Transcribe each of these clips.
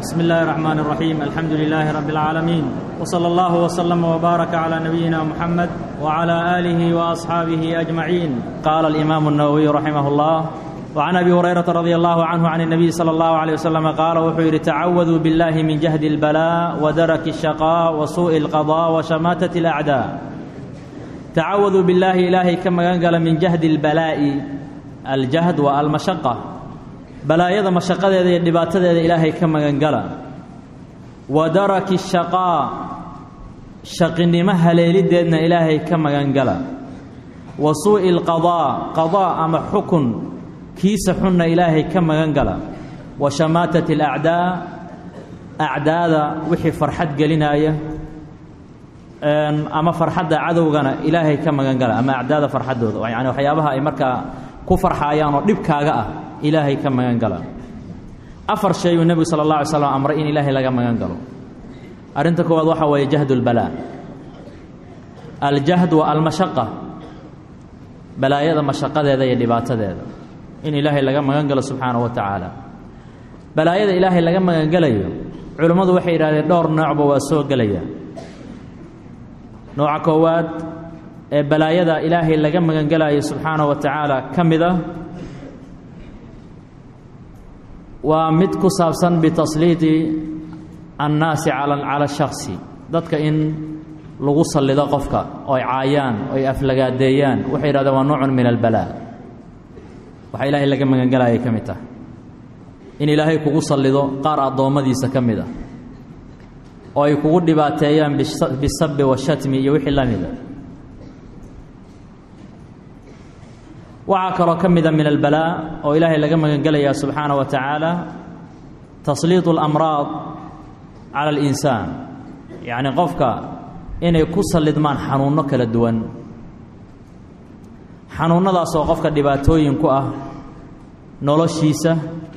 بسم الله الرحمن الرحيم الحمد لله رب العالمين وصلى الله وسلم وبارك على نبينا محمد وعلى اله واصحابه اجمعين قال الامام النووي رحمه الله وعن ابي هريره رضي الله عنه عن النبي صلى الله عليه وسلم قال وحير تعوذوا بالله من جهد البلاء ودرك الشقاء وسوء القضاء وشماته الاعداء تعوذوا بالله الهي كما قال من جهد البلاء الجهد والمشقه balaayada mashaqadeeda iyo dhibaatadeeda ilaahay ka magangala wa daraki shaqaa shaqinimo haleelideedna ilaahay ka magangala wa suu'i lqadaa qadaa ama xukun kiisa xunna ilaahay ka magangala wa shamaatati alacdaa acdaada wixii farxad gelinaya ama farxadda cadowgana ilaahay ka magangala ama acdaada farxaddooda yani waxyaabaha ay markaa ku farxaayaan oo dhibkaaga ah ilaahay ka magan gala afar shay uu nebigu sala allah alay slam amray in ilaahay laga magan galo arrinta koowaad waxaa weeye jahdu lbalaa aljahd wa almashaqa balaayada mashaqadeeda iyo dhibaatadeeda in ilaahay laga magan galo subxaanahu wa tacaala balaayada ilaahay laga magan gelayo culimmadu waxay yidhahdeen dhowr noocba waa soo gelaya nooca koowaad ee balaayada ilaahay laga magan gelayo subxaanahu wa tacaala ka mid ah waa mid ku saabsan bitasliidi annaasi cala shaksi dadka in lagu sallido qofka oy caayaan oy aflagaadeeyaan waxay yidhahdeen waa noocun min albalaa waxa ilaahay laga magangelayay ka mid tahay in ilaahay kugu sallido qaar addoommadiisa ka mid a oo ay kugu dhibaateeyaan bisabi washatmi iyo wixii la mida waxaa kaloo ka mida min albalaa oo ilaahay laga magangelayaa subxaanaه wa tacaala tasliiط اlamraad cala اlinsaan yacni qofka inay ku sallidmaan xanuunno kala duwan xanuunnadaasoo qofka dhibaatooyin ku ah noloshiisa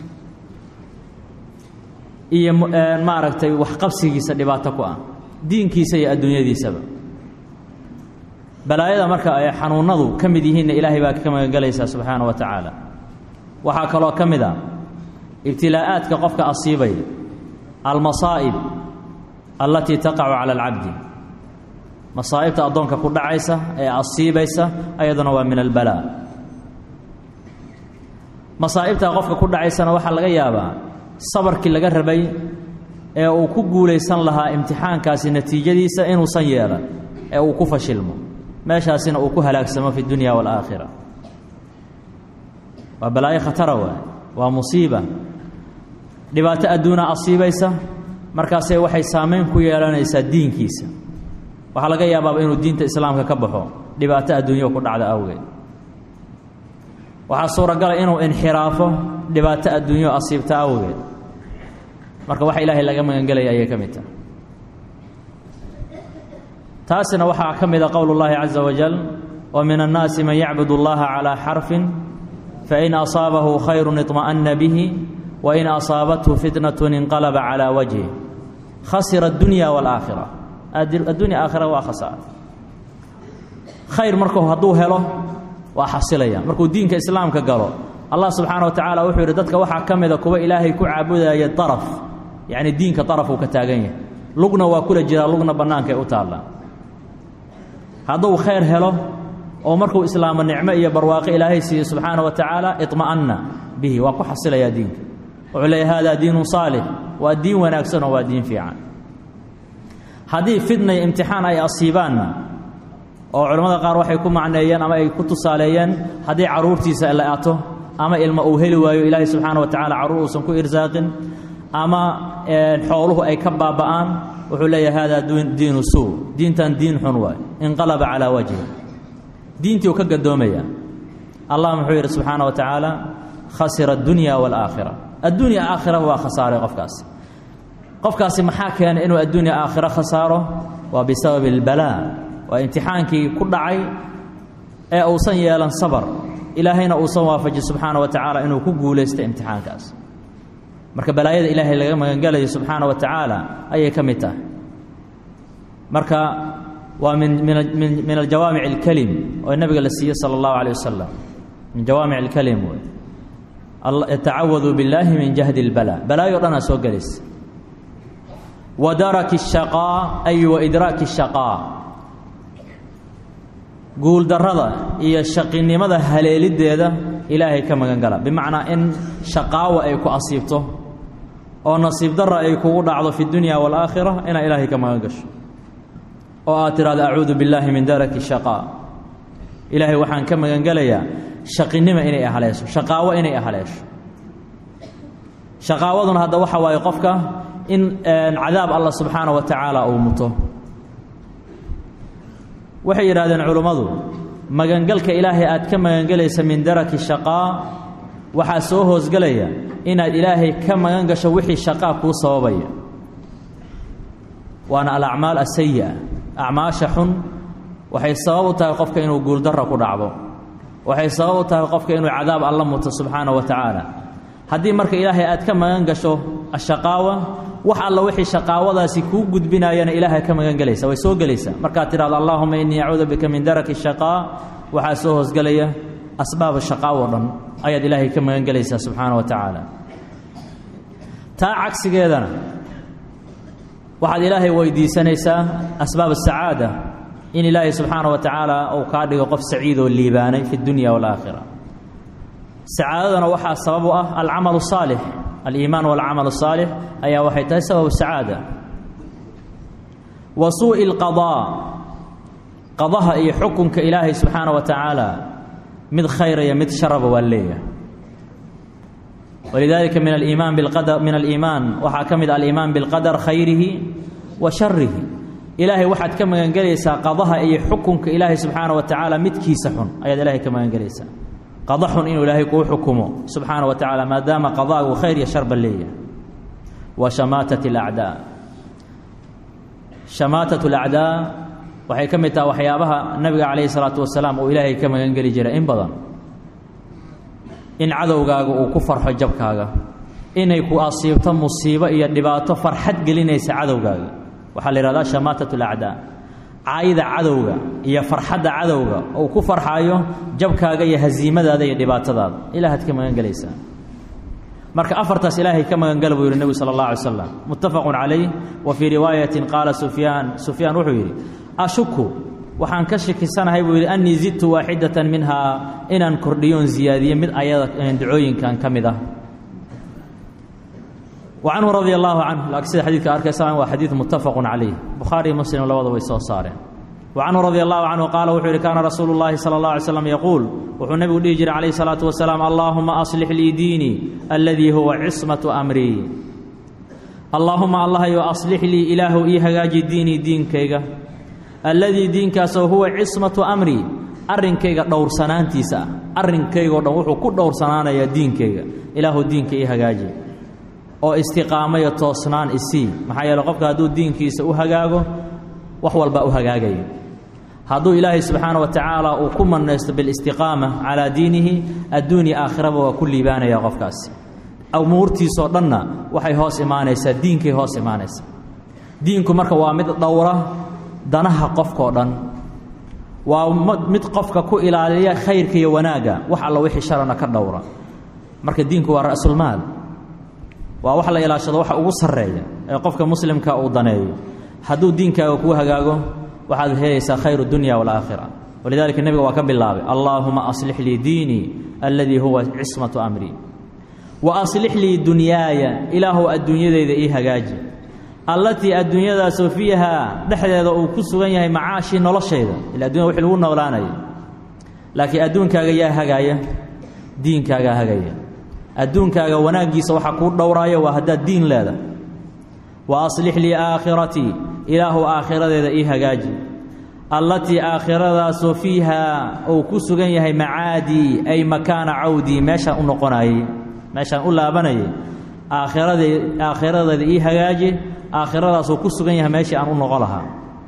iyo maaragtay waxqabsigiisa dhibaato ku ah diinkiisa iyo adduunyadiisaba balaayada marka ay xanuunadu ka mid yihiinna ilaahay baa ka magangelaysaa subxaana wa tacaala waxaa kaloo ka mid a ibtilaa'aadka qofka asiibay almasaa'ib allatii taqacu cala alcabdi masaa'ibta addoonka ku dhacaysa ee asiibaysa ayaduna waa min albalaa masaa'ibtaa qofka ku dhacaysana waxaa laga yaabaa sabarkii laga rabay ee uu ku guulaysan lahaa imtixaankaasi natiijadiisa inuusan yeelan ee uu ku fashilmo meeshaasina uu ku halaagsamo fi dunya waalaakhira waa balaayo khatara waay waa musiiba dhibaato adduuna asiibaysa markaasee waxay saamayn ku yeelanaysaa diinkiisa waxaa laga yaabaaba inuu diinta islaamka ka baxo dhibaato adduunyo ku dhacda awgeed waxaa suuragala inuu inxiraafo dhibaato adduunyo asiibta awgeed marka waxa ilaahay laga magangelaya ayay ka mid tahay taasina waxaa ka mida qowl اllahi caزa wajal wmin الnaasi man yacbud اllaha calى xarfin fain asaabahu khayru iطma'na bihi wain asaabathu fitnaة inqalba calى wajhi khasira اdunya wاlaakhira addunya aakhira waa khasaar khayr marku hadduu helo waa xasilaya markuu diinka islaamka galo allah subxaana wa tacaala wuxuu yidhi dadka waxaa ka mida kuwa ilaahay ku caabudaya daraf yacni diinka darafuu ka taagan yahay lugna waa kula jiraa lugna bannaankaay u taallaa hadduu khayr helo oo markuu islaamo nicmo iyo barwaaqo ilaahay siiye subxaana wa tacaala iطma'anna bihi waa ku xasilayaa diinka wuxuu leeyahy haadaa diinun saalix waa diin wanaagsan oo waa diin fiican haddii fitna iyo imtixaan ay asiibaanna oo culimmada qaar waxay ku macneeyeen ama ay ku tusaaleeyeen haddii carruurtiisa la ato ama ilmo uu heli waayo ilaahay subxaana wa tacaala carruur uusan ku irsaaqin ama xooluhu ay ka baaba'aan wuxuu leeyahay haadaa diinu suu diintan diin xun waay inqalaba calaa wajhi diintii uu ka gadoomaya allah muxuu yidhi subxaana wa tacaala khasira addunya waalaakhira addunya aakhira waa khasaaray qofkaasi qofkaasi maxaa keenay inuu addunya aakhiro khasaaro waa bisababi albalaa waa imtixaankii ku dhacay ee uusan yeelan sabar ilaahayna uusan waafaji subxaana wa tacaala inuu ku guulaysta imtixaankaas marka balaayada ilaahay laga magangelayo subxaana wa tacaala ayay ka mid tahay marka waa min min min aljawaamic اlkelim oo nabiga la siiyey salى اllahu alيه wasalam min jawaamic اlkelim wey tacawaduu billaahi min jahdi اlbalaa balaayo dhanaa soo gelaysa wa daraki الshaqaa ay wa idraaki الshaqaa guuldarrada iyo shaqinimada haleeliddeeda ilaahay ka magan gala bimacnaa in shaqaawa ay ku asiibto oo nasiib darra ay kugu dhacdo fi dunya waalaakhira inaad ilaahay ka magan gasho oo aad tidhahdo acuudu billaahi min daraki shaqaa ilaahay waxaan ka magan gelayaa shaqinima inay ahaleesho shaqaawo inay ahaleesho shaqaawaduna hadda waxa waaye qofka in cadaab allah subxaana wa tacaala uu muto waxay yidhahdeen culummadu magangalka ilaahay aad ka magangelaysa min daraki shaqaa waxaa soo hoosgelaya inaad ilaahay ka magan gasho wixii shaqaa kuu sababaya waana alacmaal asayi'a acmaasha xun waxay sabab u tahay qofka inuu guuldarra ku dhacdo waxay sabab u tahay qofka inuu cadaab alla muto subxaana wa tacaala haddii marka ilaahay aad ka magan gasho ashaqaawa wax alla wixii shaqaawadaasi kuu gudbinaayana ilaahay ka magan gelaysa way soo gelaysaa markaad tidhahdo allaahuma innii acuudu bika min daraki shaqaa waxaa soo hoosgelaya asbaaba shaqaawo dhan ayaad ilaahay ka magan gelaysaa subxaana wa tacaala taa cagsigeedana waxaad ilaahay weydiisanaysaa asbaab asacaada in ilaahay subxaana wa tacaala uu kaa dhigo qof saciid oo liibaanay fi dunya waalaakhira sacaadadana waxaa sabab u ah alcamal saalix aliimaan walcamal saalix ayaa waxay tahay sababu sacaada wa suu'i alqadaa qadaha iyo xukunka ilaahay subxaana wa tacaala mid khayraya mid sharaba waa leeyahay walidaalika min aliimaan biqadar min aliimaan waxaa ka mid aliimaan bilqadar khayrihi wa sharihi ilaahay waxaad ka magangelaysaa qadaha iyo xukunka ilaahay subxaana wa tacaala midkiisa xun ayaad ilaahay ka magangelaysaa qada xun inuu ilaahay kuu xukumo subxaana wa tacaala maadaama qadaagu khayr iyo sharba leeyahay wa shamaatat alacdaa shamaatat alacdaa waxay ka mid taha waxyaabaha nabiga calayhi salaatu wasalaam uu ilaahay ka magangeli jiray in badan in cadowgaaga uu ku farxo jabkaaga inay ku asiibto musiibo iyo dhibaato farxad gelinaysa cadowgaaga waxaa la yihahdaa shamaatat alacdaa caayida cadowga iyo farxadda cadowga uu ku farxaayo jabkaaga iyo hasiimadaada iyo dhibaatadaada ilaahaad ka magan gelaysaa marka afartaas ilaahay ka magangala buu yidhi nebigu sala allah alay slam muttafaqun calayh wa fii riwaayatin qaala sufyaan sufyaan wuxuu yidhi ashuku waxaan ka shakisanahay buu yidhi annii zidtu waaxidatan minhaa inaan kordhiyoon ziyaadiye mid ayada dacooyinkan ka mid ah wa canhu radia allaahu canhu laakiin sida xadiidka arkaysaan waa xadiid muttafaqun calayh bukhaariyo muslim labada way soo saareen wa canhu radia allahu canhu qaala wuxuu yidhi kaana rasuulu llaahi sala allah alay slam yaquul wuxuu nebigu dhihi jiray calayhi salaatu wasalaam allaahuma aslix lii diinii alladii huwa cismatu amrii allaahuma allahyo aslix lii ilaahu ii hagaaji diinii diinkayga alladii diinkaasoo huwa cismatu amrii arrinkayga dhowrsanaantiisa ah arrinkaygao dhan wuxuu ku dhowrsanaanayaa diinkayga ilaahu diinka ii hagaaji oo istiqaamayo toosnaan isii maxaa yeele qofka hadduu diinkiisa u hagaago wax walbaa u hagaagaya hadduu ilaahay subxaana wa tacaala uu ku mannaysto bilistiqaama calaa diinihi adduunya aakhiraba waa ku liibaanaya qofkaasi umuurtiisoo dhanna waxay hoos imaanaysaa diinkay hoos imaanaysaa diinku marka waa mid dhowra danaha qofkao dhan waa mid qofka ku ilaaliya khayrka iyo wanaagga wax alla wixii sharana ka dhowra marka diinku waa ra'sulmaal waa wax la ilaashado waxa ugu sarreeya ee qofka muslimka uu daneeyo hadduu diinkaaga kuu hagaago waxaad helaysaa khayr dunya waalaakhira walidalika nebiga waa ka bilaabay allaahuma aslix lii diinii alladii huwa cismatu amrii wa aslix lii dunyaaya ilaahu adduunyadayda ii hagaaji allatii adduunyadaasoo fiihaa dhexdeeda uu ku sugan yahay macaashii noloshayda ila addunya wixii lagu noolaanaya laakiin adduunkaaga yaa hagaaya diinkaagaa hagaya adduunkaaga wanaaggiisa waxaa kuu dhowraaya waa haddaad diin leedahay wa aslix lii aakhiratii ilaahu aakhiradeeda ii hagaaji allatii aakhiradaasoo fiihaa uu ku sugan yahay macaadii ay makaana cawdii meeshaan u noqonayey meeshaan u laabanayay aakhirade aakhiradeeda ii hagaaji aakhiradaasuu ku sugan yahay meeshii aan u noqon lahaa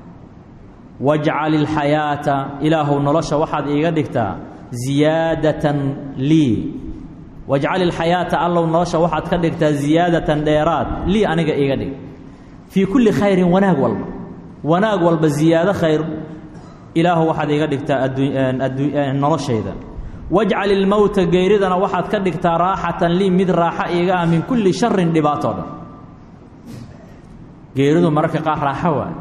wajcal ilxayaata ilaahu nolosha waxaad iiga dhigtaa ziyaadatan lii wajcal ilxayaata allow nolosha waxaad ka dhigtaa ziyaadatan dheeraad lii aniga iiga dhig fii kulli khayrin wanaag walba wanaag walba ziyaado khayr ilaahu waxaad iiga dhigtaa noloshayda wajcal ilmowta geyridana waxaad ka dhigtaa raaxatan lii mid raaxo iiga ah min kulli sharin dhibaatoo dhan geeridu mararka qaar raaxo waa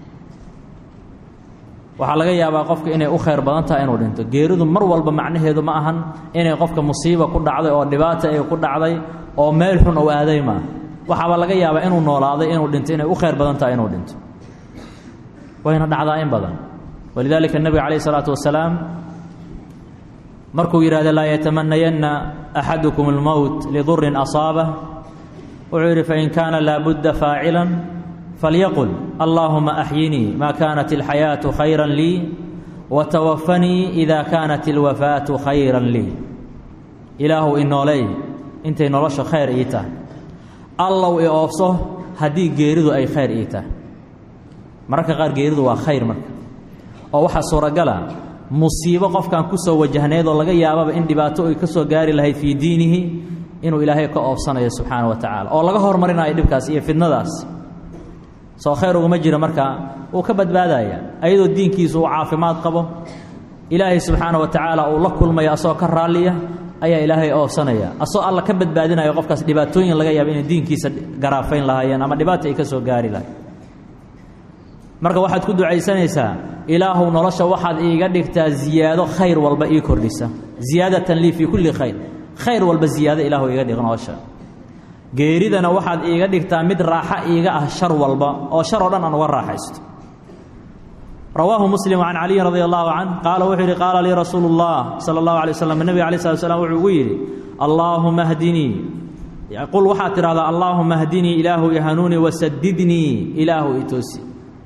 waxaa laga yaabaa qofka inay u khayr badan tahay inuu dhinto geeridu mar walba macnaheedu ma ahan inay qofka musiiba ku dhacday oo dhibaata ay ku dhacday oo meel xun ou aaday maa waxaaba laga yaabaa inuu noolaaday inuu dhinto inay u khayr badan tahay inuu dhinto wayna dhacdaa in badan walidaalika nebiga calayh isalaatu wasalaam markuu yidhahda laa yatamanayanna axadukum almowt lidurin asaabah wuxuu yidhi fain kaana laabudda faacilan falyaqul allaahuma axyinii maa kaanat alxayaatu khayran lii watawafanii ida kaanat alwafaatu khayran lii ilaahu inooley intay nolosha khayr ii tahay allow i oofso haddii geeridu ay khayr ii tahay mararka qaar geeridu waa khayr marka oo waxaa suuragala musiibo qofkan ku soo wajahnayd oo laga yaababa in dhibaato ay ka soo gaari lahayd fii diinihi inuu ilaahay ka oofsanayo subxaana wa tacaala oo laga hormarinayo dhibkaas iyo fidnadaas soo khayr uguma jira markaa wuu ka badbaadaya ayadoo diinkiisu uu caafimaad qabo ilaahay subxaana wa tacaala uu la kulmayo asagoo ka raalliya ayaa ilaahay oofsanaya asagoo alla ka badbaadinayo qofkaas dhibaatooyin laga yaaba inay diinkiisa garaafayn lahaayeen ama dhibaata ay ka soo gaari lahayd marka waxaad ku ducaysanaysaa ilaahuw nolosha waxaad iiga dhigtaa ziyaado khayr walba ii kordhisa ziyaadatan lii fii kulli khayr khayr walba ziyaado ilaahu iiga dhig nolosha geeridana waxaad iiga dhigtaa mid raaxo iiga ah shar walba oo shar oo dhan aan uga raaxaysto rawaahu muslim can caliyin radi allahu canh qaala wuxuu yidhi qaala lii rasuulu اllah sala اllahu alay waslam nebiga alay slat slam wuxuu ugu yidhi allaahuma hdinii qul waxaad tidhahdaa allaahuma hdinii ilaahu ihanuunii wasadidnii ilaahu itoosi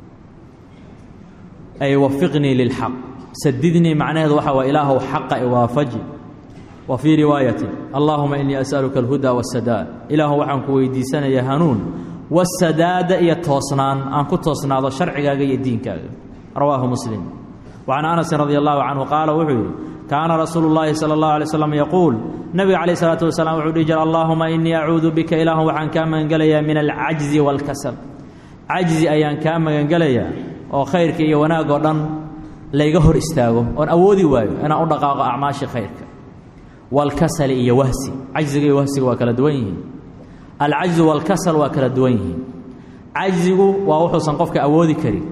ay wafiqnii lilxaq sadidnii macnaheedu waxa waa ilaahu xaqa iwaafaji wa fii riwaayatin allaahuma inii as'aluka alhuda waasadaad ilaahu waxaan ku weydiisanayaa hanuun wasadaada iyo toosnaan aan ku toosnaado sharcigaaga iyo diinkaaga rawaahu muslim wacan anasin radi allahu canhu qaala wuxuu yidhi kaana rasuulu llaahi sala allahu alay slam yaquul nebiga calayh isalaatu wasalaam wuxuu dhihi jira allaahuma inii acuudu bika ilaahu waxaan kaa magangelayaa min alcajzi waalkasal cajzi ayaan kaa magangelayaa oo khayrka iyo wanaag oo dhan layga hor istaago oon awoodi waayo inaan u dhaqaaqo acmaashii khayrka waalkasali iyo wahsi cajziga iyo wahsiga waa kala duwan yihiin alcajzu waalkasal waa kala duwan yihiin cajzigu waa wuxuusan qofka awoodi karin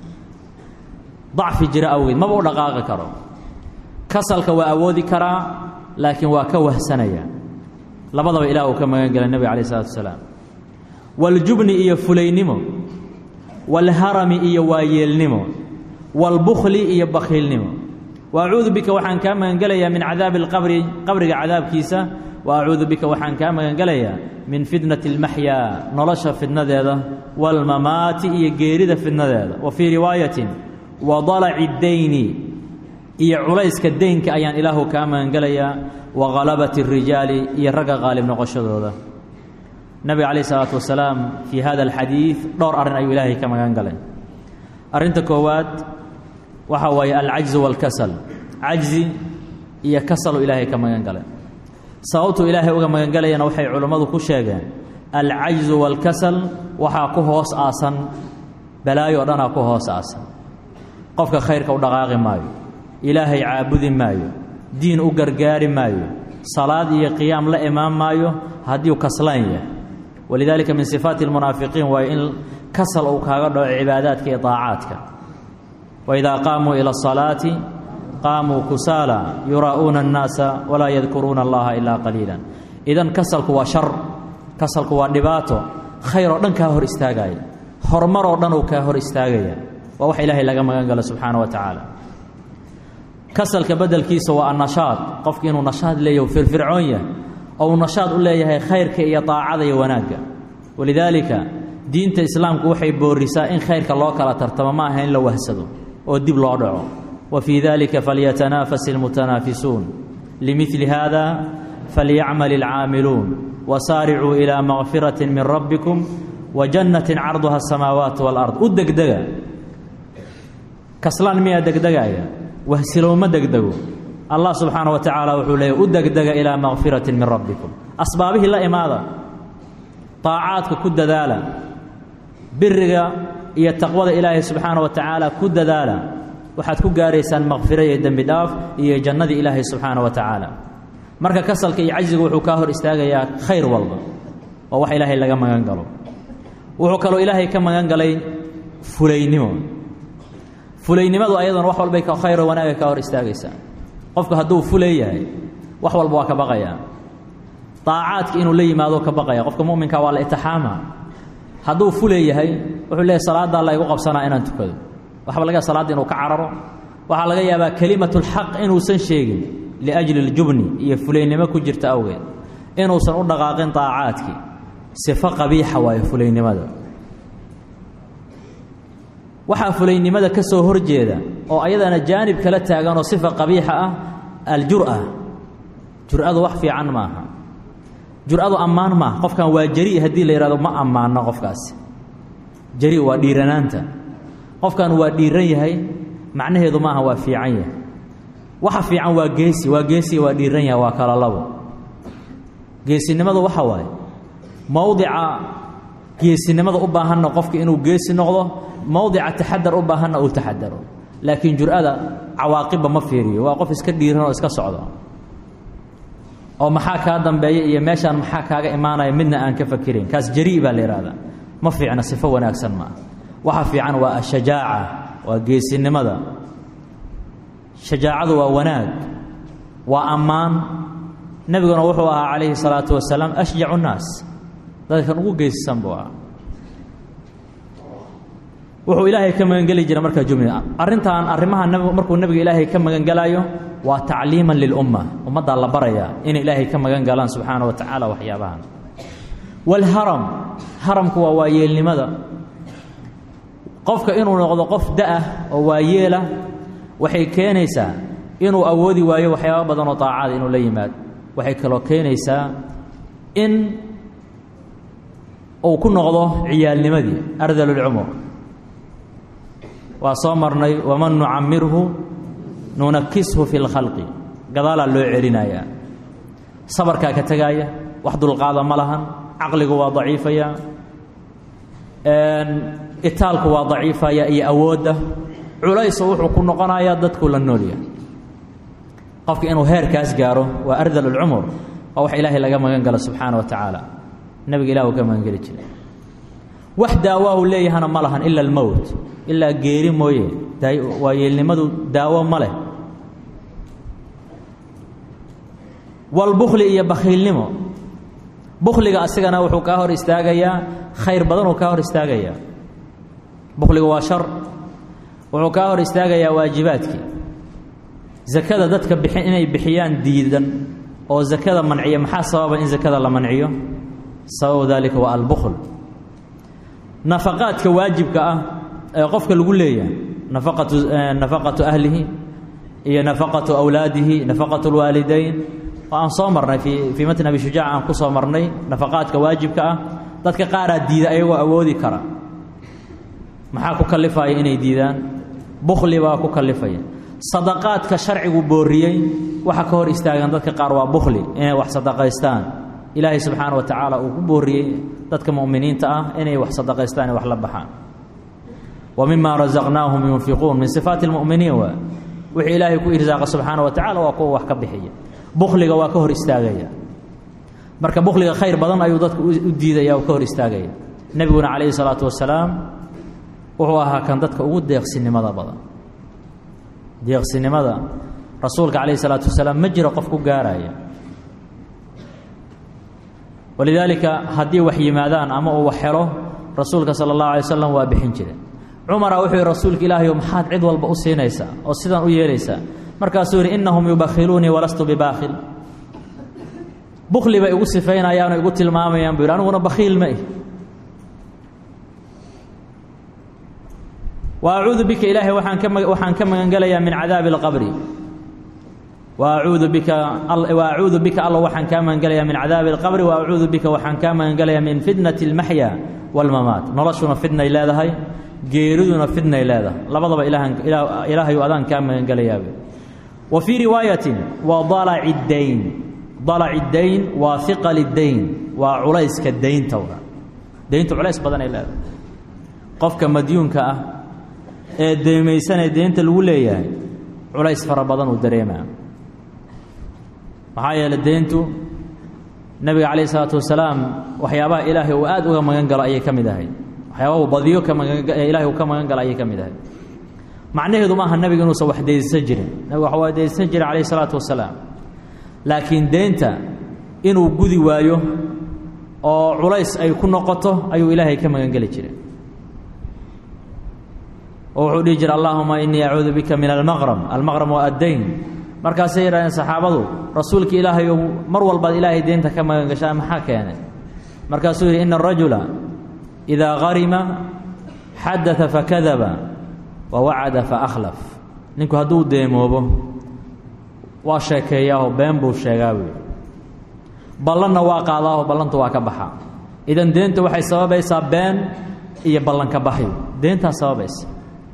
dacfi jira awgeed maba u dhaqaaqi karo kasalka waa awoodi karaa laakiin waa ka wahsanaya labadaba ilaah uu ka magan gelay nebiga alayh isalaatu wasalaam waljubni iyo fulaynimo waalharami iyo waayeelnimo waalbukhli iyo bakhiilnimo wa acuudu bika waxaan kaa magangelayaa min cadaabi alqabri qabriga cadaabkiisa wa acuudu bika waxaan kaa magangelayaa min fitnati almaxyaa nolosha fidnadeeda waalmamaati iyo geerida fidnadeeda wa fii riwaayatin wa dalaci dayni iyo culayska deynka ayaan ilaahu kaa magangelayaa wa halabati اrijaali iyo ragga qaalib noqoshadooda nabiga calayh isalaatu wasalaam fii hada alxadiid dhowr arrin ayuu ilaahay ka magan galay arrinta koowaad waxa waaye alcajzu waalkasal cajzi iyo kasaluu ilaahay ka magan galay sababtuu ilaahay uga magangelayana waxay culummadu ku sheegeen alcajzu waalkasal waxaa ku hoos aasan balaayo o dhanaa ku hoos aasan qofka khayrka u dhaqaaqi maayo ilaahay caabudi maayo diin u gargaari maayo salaad iyo qiyaam la imaan maayo haddii u kaslan yahay walidaalika min sifaati almunaafiqiin waa in kasal uu kaaga dhaco cibaadaadka iyo daacaadka waidaa qaamuu ila asalaati qaamuu kusaala yuraa'uuna annaasa walaa yadkuruuna allaha ilaa qaliila idan kasalku waa shar kasalku waa dhibaato khayr oo dhan kaa hor istaagaya horumar oo dhan uu kaa hor istaagaya waa wax ilaahay laga magan galo subxaana wa tacaala kasalka bedelkiisa waa annashaad qofki inuu nashaad leeyahy firfircoon yahay oo uu nashaad u leeyahay khayrka iyo daacada iyo wanaagga walidaalika diinta islaamku waxay boorisaa in khayrka loo kala tartamo ma aha in la wahsado oo dib loo dhaco wa fii dalika falyatanaafas ilmutanaafisuun limidli hada falyacmal ilcaamiluun wasaaricuu ilaa makfirati min rabbikum wa jannatin carduha asamaawaat walard u degdega kaslaan miyaa degdegaaya wahsilooma degdego allah subxaana wa tacaala wuxuu leeyay u degdega ilaa makfiratin min rabbikum asbaabihii la imaada daacaadka ku dadaala biriga iyo taqwada ilaahay subxaana wa tacaala ku dadaala waxaad ku gaaraysaan makfiro iyo dembi dhaaf iyo jannadii ilaahay subxaana wa tacaala marka kasalka iyo cajziga wuxuu kaa hor istaagayaa khayr walba oo wax ilaahay laga magan galo wuxuu kaloo ilaahay ka magan galay fulaynimo fulaynimadu ayadana wax walbay ka khayro wanaagay ka hor istaagaysaa qofku hadduu fulay yahay wax walba waa ka baqayaa daacaadka inuu la yimaado ka baqaya qofka muminka waa la itixaama hadduu fulay yahay wuxuu leeyahy salaaddaa la igu qabsanaa inaan tukado waxba laga salaadda inuu ka cararo waxaa laga yaabaa kelimatulxaq inuusan sheegin liajli اljubni iyo fulaynimo ku jirta awgeed inuusan u dhaqaaqin daacaadkii sifo qabiixa waayo fulaynimada waxaa fulaynimada ka soo horjeeda oo ayadana jaanib kala taaganoo sifa qabiixa ah aljur'a jur'adu wax fiican maaha jur'adu ammaan maaha qofkan waa jari haddii la yidhahdo ma ammaano qofkaasi jari waa dhiiranaanta qofkan waa dhiiran yahay macnaheedu maaha waa fiican yahay waxa fiican waa geesi waa geesiga waa dhiiran yahay waa kala labo geesinimadu waxa waaye mowdica geesinimada u baahanna qofka inuu geesi noqdo mowdica taxadar u baahanna uu taxadaro laakiin jur'ada cawaaqibba ma fiiriyo waa qof iska dhiiran oo iska socdo oo maxaa kaa dambeeya iyo meeshaan maxaa kaaga imaanaya midna aan ka fakirayn kaas jarii baa la yidhahdaa ma fiicna sifo wanaagsan maaha waxa fiican waa ashajaaca waa geesinimada shajaacadu waa wanaag waa ammaan nebiguna wuxuu ahaa calayhi salaatu wasalaam ashjacu nnaas dadkan ugu geesisan buu ahaa wuxuu ilaahay ka magangeli jiray markaa jumla arrintan arrimaha markuu nebiga ilaahay ka magangelaayo waa tacliiman lilumma ummaddaa la barayaa inay ilaahay ka magan galaan subxaana wa tacaala waxyaabahan waalharam haramku waa waayeelnimada qofka inuu noqdo qof da'ah oo waayeela waxay keenaysaa inuu awoodi waayo waxyaaba badan oo daacada inuu la yimaado waxay kaloo keenaysaa in uu ku noqdo ciyaalnimadii ardalulcumur waa soo marnay waman nucamirhu nunakishu fi lkhalqi gadaalaa loo celinayaa sabarkaa ka tegaaya wax dulqaada ma lahan caqligu waa daciifaya itaalku waa daciifaya iyo awoodda culayso wuxuu ku noqonayaa dadku la noolyahay qofka inuu heerkaas gaaro waa ardal ulcumur waa wax ilaahay laga magan galo subxaana wa tacaala nebiga ilah uu ka magangeli jiray wax daawaahu leeyahana ma lahan ila almowt ilaa geeri mooye waayeelnimadu daawo ma leh walbukhli iyo bakhiilnimo bukhliga asigana wuxuu kaa hor istaagayaa khayr badanuu kaa hor istaagayaa bukhliga waa shar wuxuu kaa hor istaagayaa waajibaadkii zakada dadka bixin inay bixiyaan diidan oo zakada manciya maxaa sababa in zakada la manciyo sababu dalika waa albukhl nafaqaadka waajibka ah ee qofka lagu leeyahay nafaqatu nafaqatu ahlihi iyo nafaqatu awlaadihi nafaqatu lwaalidayn oo aan soo marnay fii fii matn abi shujaac aan ku soo marnay nafaqaadka waajibka ah dadka qaaraa diida ayagoo awoodi kara maxaa ku kalifaya inay diidaan bukhli baa ku kalifaya sadaqaadka sharcigu booriyey waxa ka hor istaagan dadka qaar waa bukhli inay wax sadaqaystaan ilaahay subxaana wa tacaala uu ku booriyey dadka mu'miniinta ah inay wax sadaqaystaan ee wax la baxaan wa mima rasaqnaahum yunfiquun min sifaati lmu'miniin waa wixii ilaahay ku irsaaqa subxaana wa tacala waa kuwa wax ka bixiya bukhliga waa ka hor istaagaya marka bukhliga khayr badan ayuu dadku u diidaya oo ka hor istaagaya nebiguna calayhi salaatu wasalaam wuxuu ahaa kan dadka ugu deeqsinimada badan deeqsinimada rasuulka calayhi salaatu wasalaam ma jiro qof ku gaaraya walidaalika haddii wax yimaadaan ama uu wax helo rasuulka sala allahu alay wasalam waa bixin jire cumara wuxuu yihi rasuulka ilaahayo maxaad cid walba u siinaysaa oo sidan u yeelaysaa markaasuu yidhi innahum yubakhiluunii walastu bibaakhil bukhli bay igu sifaynayaanoo igu tilmaamayaan buu yidhi aniguna bakhiil ma ih wa acuudu bika ilaahay waaan ka waxaan ka magangelayaa min cadaabi اlqabri wa acuudu bika wa acuudu bika alla waxaan kaa magangelayaa min cadaabi اlqabri wa acuudu bika waxaan kaa magangelayaa min fitnati اlmaxya wاlmamaat noloshuna fidnay leedahay geeriduna fidnay leedahay labadaba ilaahayu adaan kaa magangelayaab wa fii riwaayatin waa dalaci dayn dalaci dayn waa hiqali dayn waa culayska daynta daynta culays badanay leedahay qofka madyuunka ah ee deemaysanee deynta lagu leeyahay culays fara badan uu dareemaa maxaa yeeley deyntu nebiga calayh isalaatu wasalaam waxyaabaha ilaahay uu aad uga magan galo ayay ka mid ahayd waxyaaba badiyo ka magan ilahay uu ka magan gala ayay ka mid ahay macnaheedu maaha nebiga inuusan wax deynsan jirin nebigu wax waa deynsan jiray calayh isalaatu wasalaam laakiin deynta inuu gudi waayo oo culays ay ku noqoto ayuu ilaahay ka magan geli jiray oo wuxuu dhihi jiray allahuma inii acuudu bika min almaqrab almaqrab waa addayn markaasay yidhahdeen saxaabadu rasuulka ilaahayow mar walbaad ilaahay deynta ka magan gashaa maxaa keenay markaasuu yidhi ina arajula idaa harima xadaa fakadaba wa wacada faakhlaf ninku hadduu deemoobo waa sheekeeyaaho been buu sheegaa buui ballanna waa qaadaaho ballanta waa ka baxa idan deenta waxay sababaysaa been iyo ballanka baxyo deentaa sababaysa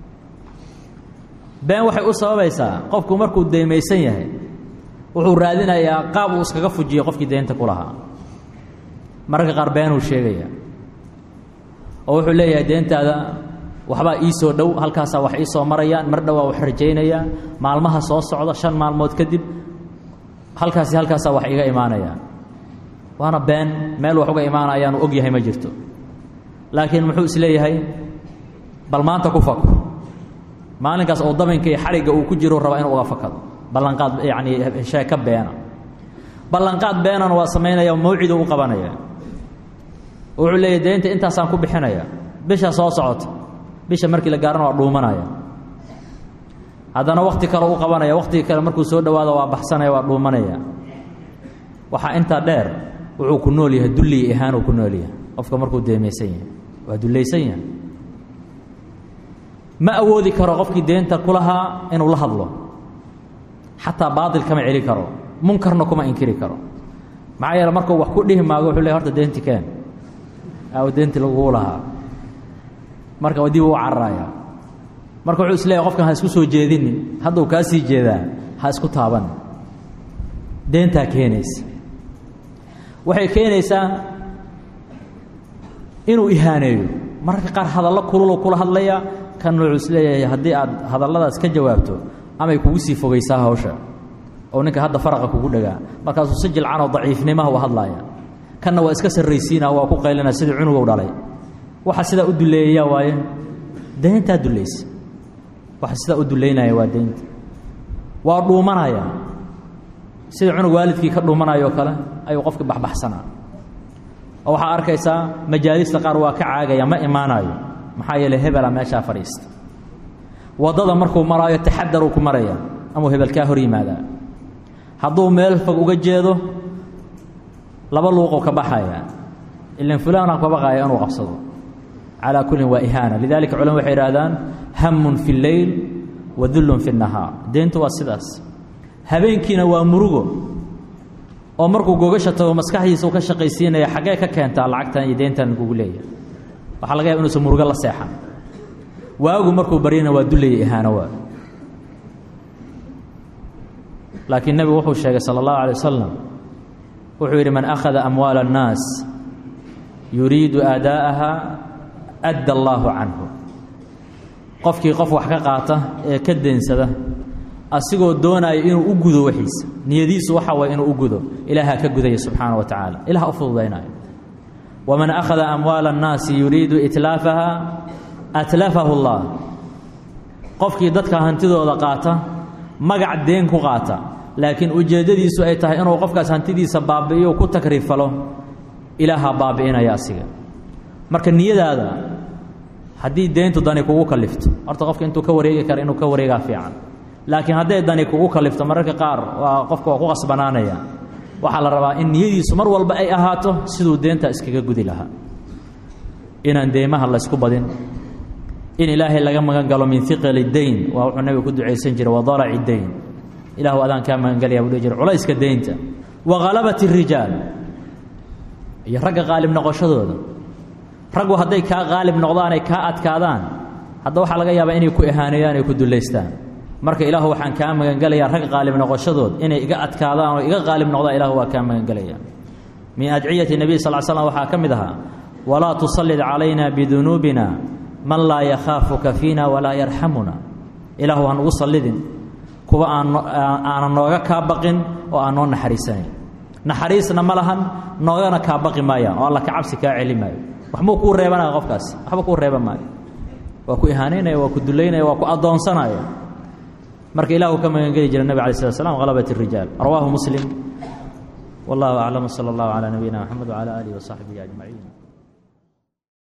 been waxay u sababaysaa qofku markuu deymaysan yahay wuxuu raadinayaa qaab uu iskaga fujiyo qofkii deynta ku lahaa mararka qaar beenuu sheegaya oo wuxuu leeyahay deentaada waxbaa ii soo dhow halkaasaa wax ii soo marayaan mar dhowaa wax rajaynayaa maalmaha soo socda shan maalmood kadib halkaasi halkaasaa wax iga imaanayaan waana been meel wax uga imaanayaanu og yahay ma jirto laakiin muxuu isleeyahay bal maanta ku fako maalinkaas oo dabinka iyo xarigga uu ku jiro rabaa inuu uga fakado ballanqaad yacanii sheeka beena ballanqaad beenana waa samaynaya mawcidu u qabanaya wuxuu leeyahy deynta intaasaan ku bixinaya bisha soo socota bisha markii la gaarana waa dhuumanaya haddana wakti kale u qabanaya waktigii kale markuu soo dhowaado waa baxsanaya waa dhuumanaya waxaa intaa dheer wuxuu ku nool yahay dulli ihaanuu ku nool yahay qofka markuu deemaysan yahay waa dullaysan yahay ma awoodi karo qofkii deenta ku lahaa inuu la hadlo xataa baatil kama celi karo munkarna kuma inkiri karo maxaa yeele markuu wax ku dhihi maago wuxuu ley horta deenti keen aaw deenti lagugu lahaa marka dib uu cararaya marka wuxuu isleeyahy qofkan ha isku soo jeedinin hadduu kaa sii jeedaa ha isku taaban deentaa keenaysa waxay keenaysaa inuu ihaaneeyo mararka qaar hadallo kululu kula hadlaya kan wuxuu isleeyahay haddii aad hadalladaas ka jawaabto amay kugu sii fogaysaa hawsha oo ninka hadda faraqa kugu dhagaa markaasuu si jilcanoo daciifnimaha u hadlaaya kanna waa iska sarraysiina waa ku qaylina sidii cunugow dhalay waxa sidaa u duleeyayaa waaye deyntaa dulaysa waxa sidaa u duleynaya waa deynta waa dhuumanaya sida cunug waalidkii ka dhuumanayoo kale ayuu qofki baxbaxsanaa oo waxaa arkaysaa majaalista qaar waa ka caagaya ma imaanayo maxaa yeeley hebela meeshaa fadhiista waddada markuu maraayo taxadaruu ku maraya amuu hebelkaa hor yimaadaa hadduu meel fog uga jeedo laba luuquu ka baxaya ilan fulaana ka baqaya inuu qabsado calaa kullin waa ihaana lidalika culama waxay idhahdaan hamun fi اlleyl wa dullun fi الnahaar deyntu waa sidaas habeenkiina waa murugo oo markuu gogasha tago maskaxdiisa uu ka shaqaysiinaya xaggee ka keentaa lacagtan iyo deyntan kugu leeyahay waxaa laga yaba inuusan murugo la seexan waagu markuu baryana waa dullaya ihaano waa laakiin nebigu wuxuu sheegay sala اllahu alay wasalam wuxuu yidhi man akhada amwaala الnaas yuriidu aadaa'aha adda allaahu canhu qofkii qof wax ka qaata ee ka deensada asigoo doonaya inuu u gudo waxiisa niyadiisu waxa waye inuu u gudo ilaahaa ka gudaya subxaana wa tacaala ilaha u fududaynayo waman akhada amwaala annaasi yuriidu itlaafaha atlafahu اllah qofkii dadka hantidooda qaata magac deen ku qaata laakiin ujeeddadiisu ay tahay inuu qofkaas hantidiisa baabi'iyo ku takriifalo ilaahaa baabi'inaya asiga marka niyadaada haddii deyntu dani kugu kalifto horta qofka intuu ka wareegi kara inuu ka wareegaa fiican laakiin hadday dani kugu kalifto mararka qaar waa qofka waa ku qasbanaanaya waxaa la rabaa in niyadiisu mar walba ay ahaato siduu deenta iskaga gudi lahaa inaan deymaha laysku badin in ilaahay laga magan galo min iqali deyn waa wuxuu nabiga ku ducaysan jiray wadalaci deyn ilahu adaan kaa magangelaya buu dhihi jira culayska deynta wa halabat الrijaal iyo ragga qaalib noqoshadooda raggu hadday kaa qaalib noqdaan ay kaa adkaadaan hadda waxaa laga yaabaa inay ku ihaaneeyaan ay ku dullaystaan marka ilaahu waxaan kaa magangelayaa rag qaalib noqoshadood inay iga adkaadaan oo iga qaalib noqdaan ilahu waa kaa magangelaya min adciyati nebiy sal slam waxaa ka mid ahaa walaa tusallid calayna bidunuubina man laa yakhaafuka fiina walaa yarxamuna ilaahu ha nugu sallidin kuwa aan aanan nooga kaa baqin oo aan noo naxariisanayn naxariisna ma lahan noogana kaa baqi maayaan oo alla ka cabsi kaa celi maayo waxmuu kuu reebanaya qofkaasi waxba kuu reeban maayo waa ku ihaanaynaya waa ku dulaynaya waa ku addoonsanaya marka ilah uu ka magangeli jira nebig alay slat slam halabat الrijaal rawaahu muslim wallahu aclam salى اllahu calى nabiyina mxamed wcalى alihi waصaxbihi ajmaciin